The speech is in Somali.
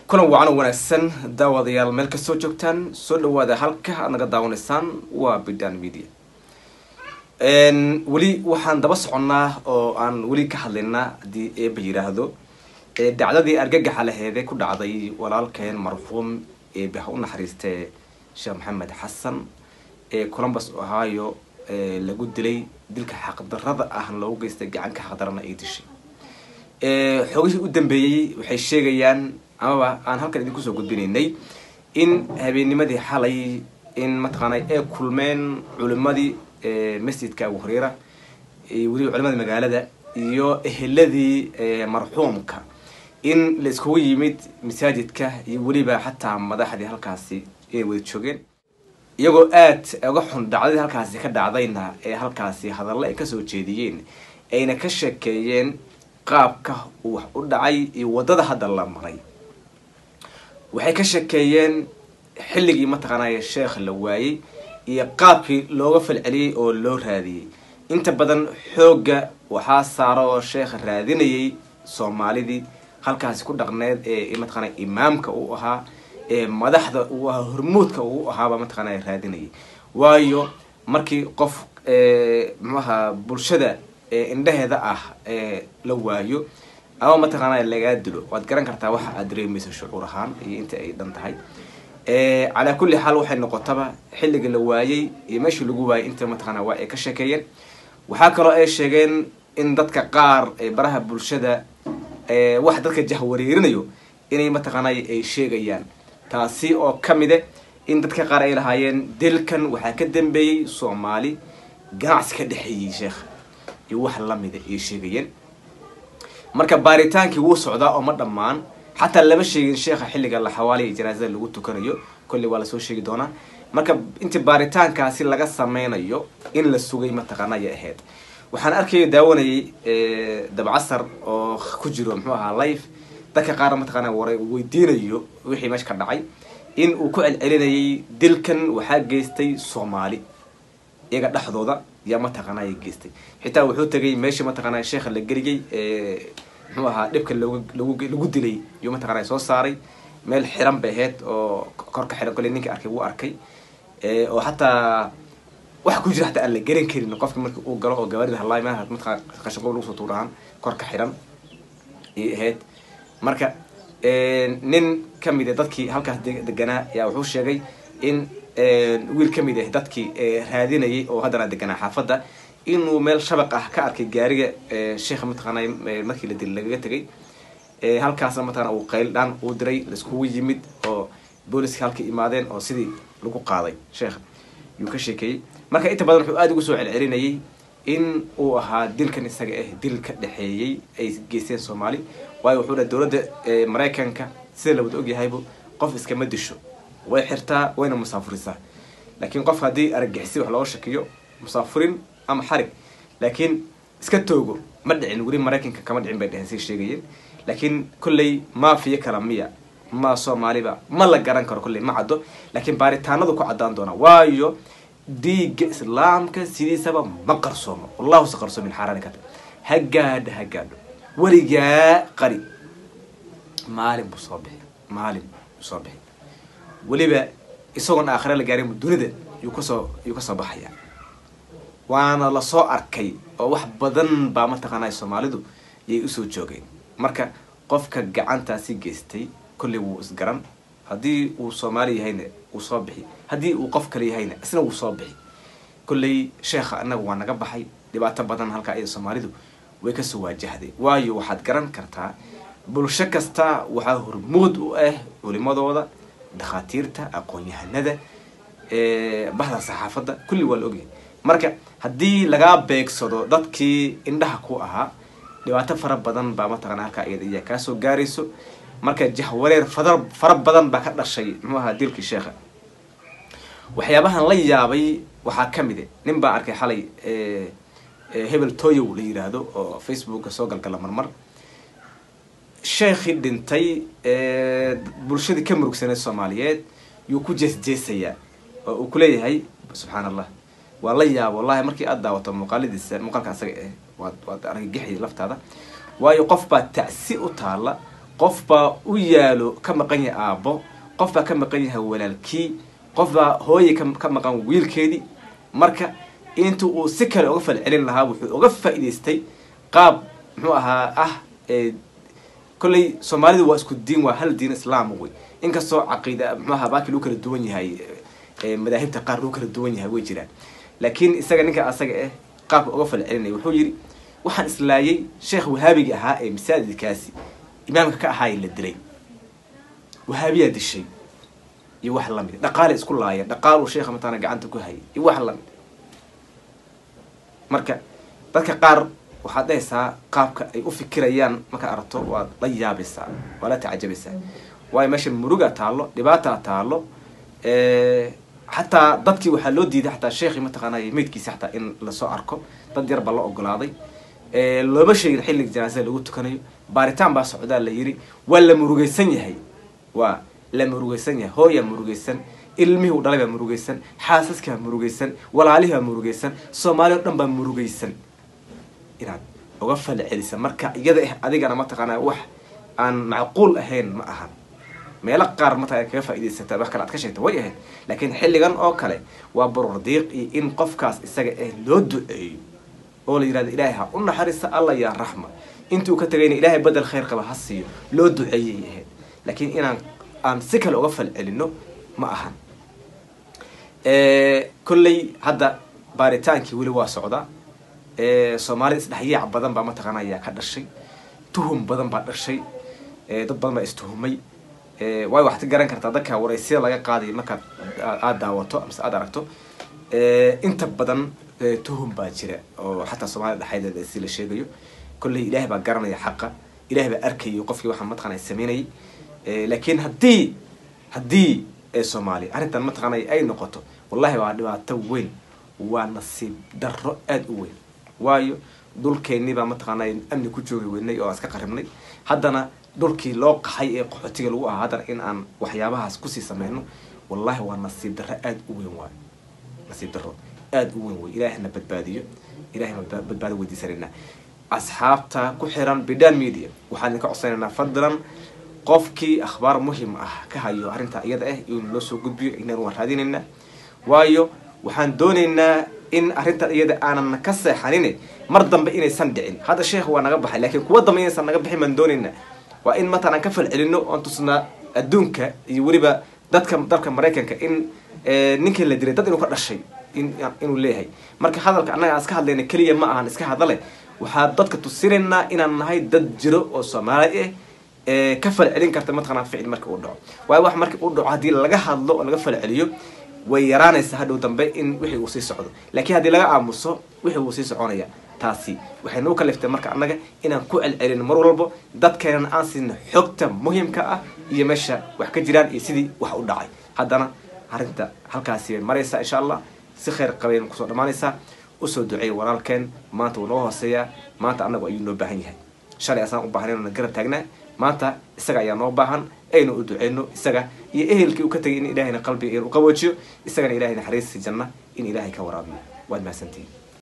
kulan wacan oo wanaagsan daawadayaal meel kastoo joogtaan soo dhawaada halka aad naga daawanaysaan waa bidan media weli waxaan daba soconnaa oo aan weli ka hadlaynaa haddii eeba yidhaahdo dacdadii argagaxa laheede ku dhacday walaalkeen marxuum eebe ha u naxariistee sheekh maxamed xasan ee columbus ohio lagu dilay dilka xaqdarada ah loogu geystay gacanka xaqdarana ay dishay xoogihii u dambeeyey waxay sheegayaan amaba aan halkan idinku soo gudbinaynay in habeennimadii xalay in mataqaanay ay kulmeen culimadii masjidka abu hureyra weliba culimadii magaalada iyo eheladii marxuumka in la iskugu yimid masaajidka iyo weliba xataa madaxdii halkaasi inay wada joogeen iyagoo aad uga xun dhacdadii halkaasi ka dhacdayna ee halkaasi hadallo ay kasoo jeediyeen ayna ka sheekeeyeen qaabka uu wax u dhacay iyo waddada hadda la maray waxay ka sheekeeyeen xilligii mataqaanaya sheekh la waayey iyo qaabkii looga falceliyey oo loo raadiyey inta badan xoogga waxaa saara oo sheekha raadinayay soomaalidii halkaasi ku dhaqneed ee mataqaanaya imaamka uu ahaa ee madaxda uu ahaa hormuudka uu ahaaba mataqaanaya raadinayay waayo markii qof muxuaha bulshada indhaheeda ah la waayo ama mataqaanaya lagaa dilo waad garan kartaa waxa aad dareemaysa shucuur ahaan iyo inta ay dhan tahay calaa kulli xaal waxay noqotaba xilliga la waayey iyo meeshii lagu waayey inta mataqaana waa ay ka sheekeeyeen waxaa kaloo ay sheegeen in dadka qaar ee baraha bulshada wax dadka jahwareerinayo inay mataqaanay ay sheegayaan taasi oo kamide in dadka qaar ay lahaayeen dilkan waxaa ka dambeeyey soomaali ganacsi ka dhexeeyey sheekha iyo wax lamida ay sheegayeen marka baaritaankii wuu socdaa oo ma dhammaan xataa lama sheegin sheekha xilliga la xawaaliya janaasada lagu tukanayo kolley waa lasoo sheegi doonaa marka inta baaritaankaasi laga sameynayo in la sugay mataqaana ayay ahayd waxaan arkaya daawanayay dabcasar oo ku jiro muxuu ahaa life dadka qaar mataqaana war weydiinayo wixii meesha ka dhacay in uu ku celcelinayay dilkan waxaa geystay soomaali iyaga dhexdooda yaa mataqaana ay geystay xitaa wuxuu tegay meeshii mataqaana sheekha la geliyey muxuu ahaa dhibka log lagu dilay yuu mataqana soo saaray meel xiran bay ahayd oo korka xiran kolley ninka arkay wuu arkay oo xataa wax ku jira hataa aan la garan karin qofka marka uu galo oo gawaarida halaay meel mataqana qashinqob lagu soo tuurahaan korka xiran ayay ahayd marka nin kamid a dadkii halkaas deganaa yaa wuxuu sheegay in wiil kamid ah dadkii raadinayay oo haddana deganaa xaafadda inuu meel shabaq ah ka arkay gaariga sheekha mataqaana markii la dil lagaga tegay halkaasna mataqana uu qayl dhaan uu diray laiskugu yimid oo booliska halka imaadeen oo sidii lagu qaaday sheekha yuu ka sheekeeyey marka inta badan wuxuu aada ugu soo celcelinayay in uu ahaa dilkan isaga ah dil ka dhexeeyey ay geysteen soomaali waayo wuxuu dhaha dowladda maraykanka sida la wada ogyahaybu qof iskama disho way xirtaa wayna musaafurisaa laakiin qof haddii aragixisi wax looga shakiyo musaafurin ama xarig laakiin iska toogo ma dhicin weli maraykanka kama dhicin bay dheheen say sheegayeen laakiin kolley maafiya kala miya ma soomaaliba ma la garan karo kolley ma caddo laakiin baaritaanadu ku caddaan doona waayo dhiigga islaamka sidiisaba ma qarsoomo wallahu se qarsoomin xaaraani kata ha gaadho ha gaadho weligaa qari maalin buu soo bixi maalin buu soo bixi weliba isagoon aakhira la gaarin dunida yuu kasoo yuu kasoo baxaya waana lasoo arkay oo wax badan baa mataqaanaa soomaalidu yay usoo joogeen marka qofka gacantaasi geystay kolley wuu isgaran haddii uu soomaali yahayna wuu soo bixi haddii uu qof kale yahayna isna wuu soo bixi kolley sheekha annaga waa naga baxay dhibaato badan halkaa iyada soomaalidu way kasoo waajahday waayo waxaad garan kartaa bulsho kasta waxaa hormood u ah culimadooda dhakhaatiirta aqoon-yahanada bahda saxaafadda kulli waa la ogyahay marka haddii lagaa beegsado dadkii indhaha ku ahaa dhibaato fara badan baa mataqana halkaa iyada iyaa kaasoo gaarayso marka jahwareer fada fara badan baa ka dhashay muxuu ahaa dilkii sheekha waxyaabahan la yaabay waxaa kamid a nin baa arkay xalay hebel toyow la yiraahdo oo facebooka soo galgala marmar sheekhii dhintay bulshadii ka murugsaneed soomaaliyeed yuu ku jeesjeesayaa oo uu kuleeyahay subxaan allah waa la yaabo wallahi markii aada daawato muuqaaladiisa muuqaalka asaga eh waad waad argagixi laftaada waayo qof baa tacsi u taala qof baa u yaalo ka maqan yahay aabbo qof baa ka maqan yahay walaalkii qof baa hooye ka maqan wiilkeedii marka intu uu si kale uga falcelin lahaa wuxuu uga faa'idaystay qaab muxuu ahaa ah kolley soomaalidu waa isku diin waa hal diin islaam wey inkastoo caqiida muxuu ahaa baaki lagu kala duwan yahay madaahibta qaar lagu kala duwan yahay way jiraan laakiin isaga ninka asaga eh qaabka uga falcelinaya wuxuu yidhi waxaan islaayay sheekh wahaabiga ahaa ee masaajidkaasi imaamka ka ahaay la dilay wahaabiyaa dishay iyo wax lamid dhaqaale isku laaya dhaqaaluu sheekha mataana gacanta ku hayay iyo wax lamid marka dadka qaar waxaad dhahaysaa qaabka ay u fikirayaan markaa aragto waad la yaabaysaa waa la tacajabaysaa waayo meesha murugaa taallo dhibaataa taallo xataa dadkii waxaa loo diiday xataa sheekhi mataqaanay meydkiisa xataa in lasoo arko dad yar baa la ogolaaday looma sheegin xilliga janaasada lagu tukanayo baaritaan baa socdaa la yiri waa la murugaysan yahay waa la murugaysan yahay hooyaa murugaysan ilmihii u dhalay baa murugaysan xaasaskaa murugaysan walaalihii baa murugaysan soomaali o dhan baa murugaysan inaad uga fala celisa marka iyada ah adigana mataqaanaa wax aan macquul ahayn ma ahan meelo qaar mataqana kaga faa'idaysata wax kale aad ka sheegta way ahayd laakiin xilligan oo kale waa barordiiq iyo in qofkaas isaga ah loo duceeyo oo la yihahdo ilaahay ha u naxariista alla yaa raxma intuu ka tagayna ilaahay bedel khayr qaba ha siiyo loo duceeyay ahayd laakiin inaan aan si kale uga falcelino ma ahan kolley hadda baaritaankii weli waa socdaa soomaalida isdhexyaac badan baa mataqaana ayaa ka dhashay tuhum badan baa dhashay dad badan baa istuhumay waayo waxaad ka garan kartaa dadka waraysyada laga qaadayo markaad aada daawato amase aada aragto inta badan tuhum baa jira oo xataa soomaalida dhexdeeda si la sheegayo kolley ilaahay baa garanaya xaqa ilahay baa arkayo qofkii waxaa mataqana sameynayay laakiin haddii haddii soomaaliya arrintan mataqaanay ay noqoto wallahi waa dhibaato weyn waa nasiib darro aada u weyn waayo dhulkeennii baa mataqaanay amni ku joogi weynay oo aan iska qaribnay haddana dhulkii loo qaxay ee qaxootiga lagu ahaa haddana in aan waxyaabahaas kusii sameyno wallahi waa nasiib darro aada u weyn waayo nasiib darro aada u weyn wey ilaahna badbaadiyo ilahayna badbaado weydiisanaynaa asxaabta ku xiran bidhan media waxaan idinka codsanaynaa fadlan qofkii akhbaar muhim ah ka hayo arrinta iyada ah inuu noo soo gudbiyo inaan waan raadinaynaa waayo waxaan doonaynaa in arrintan iyada aanan ka seexanin mar dambe inaysan dhicin hadda sheekh waa naga baxay laakiin kuwa dambe inaysan naga bixin baan doonaynaa waa in matan aan ka falcelino oon tusnaa adduunka iyo weliba dadka dalka maraykanka in ninkii la dilay dad inuu ka dhashay inuu leeyahay marka hadalka annaga aan iska hadlayna keliya ma ahan iska hadale waxaa dadka tusinaynaa inaan nahay dad jiro oo soomaali ah ka falcelin karta mataqanaa ficil marka uu dhaco waayo wax marka uu dhaco haddii laga hadlo oo laga falceliyo way yaraanaysaa hadhow dambe in wixii uu sii socdo laakiin haddii laga aamuso wixii uu sii soconaya taasi waxay nagu kaliftay marka annaga inaan ku celcelino mar walbo dadkeenana aan siino xogta muhimka ah iyo meesha wax ka jiraan iyo sidii wax u dhacay haddana arrinta halkaasi bay maraysaa insha allah si khayr qabayn kusoo dhammaanaysaa usoo duceeya walaalkeen maanta wuu noo hooseeyaa maanta annagu ayuu noo baahan yahay shalay asaan u baahan inana garab taagnaa maanta isaga ayaa noo baahan aynu u duceyno isaga iyo ehelkii uu ka tagay in ilaahayna qalbiga u qaboojiyo isagana ilahay naxariistii janna in ilaahay ka waraabiyo waad mahadsantihin